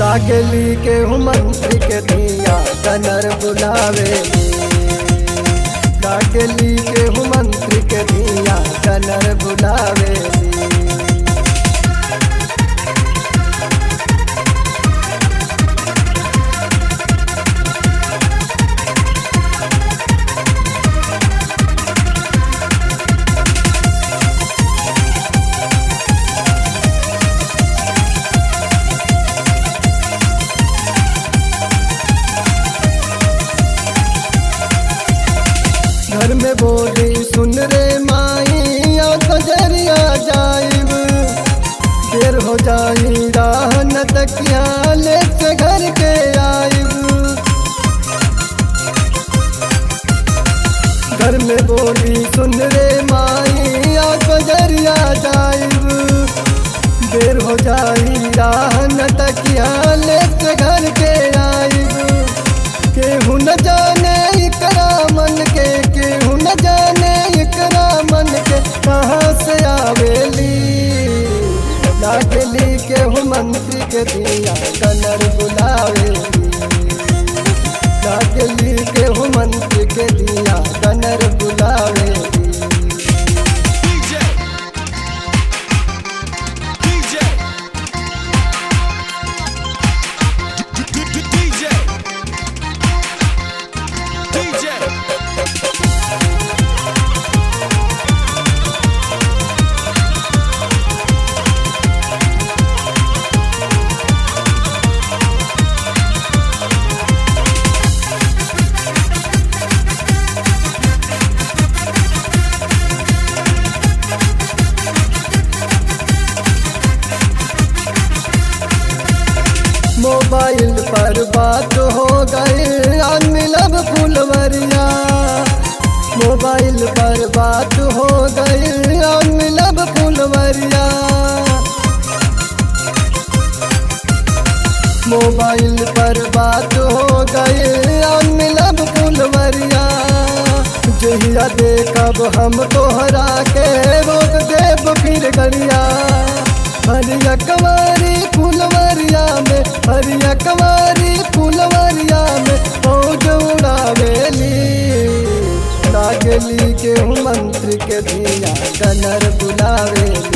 लागली के मंत्री के धिया कनर बुलावेली लागली के मंत्री के धिया कनर बुलावेली घर में बोली सुन रे माई आ खजरिया जाइब देर हो जाई राह न तकिया ले के घर के आइब घर में बोली सुन रे माई आ खजरिया जाइब देर हो जाई राह न तकिया ले के घर के आइब केहू न जाने एकरा मन के केहू न जाने एकरा मन के कहाँ से आवेली लागली केहू मंत्री के दिया कलर बुलावेली लागली केहू मंत्री के दिया कलर बुलावेली DJ. DJ. DJ. DJ. Mobile पर बात हो गई मिलब फुलवरिया मोबाइल पर बात हो गई मिलब फुलवरिया मोबाइल पर बात हो गई मिलब फुलवरिया जहिया देखब हम तोहरा के रोक देव फिर गड़िया हरिया कवारी फुलवरिया में हरिया कवारी फुलवरिया में फौज उड़ावेली लागली के मंत्री के धिया कनर बुलावेली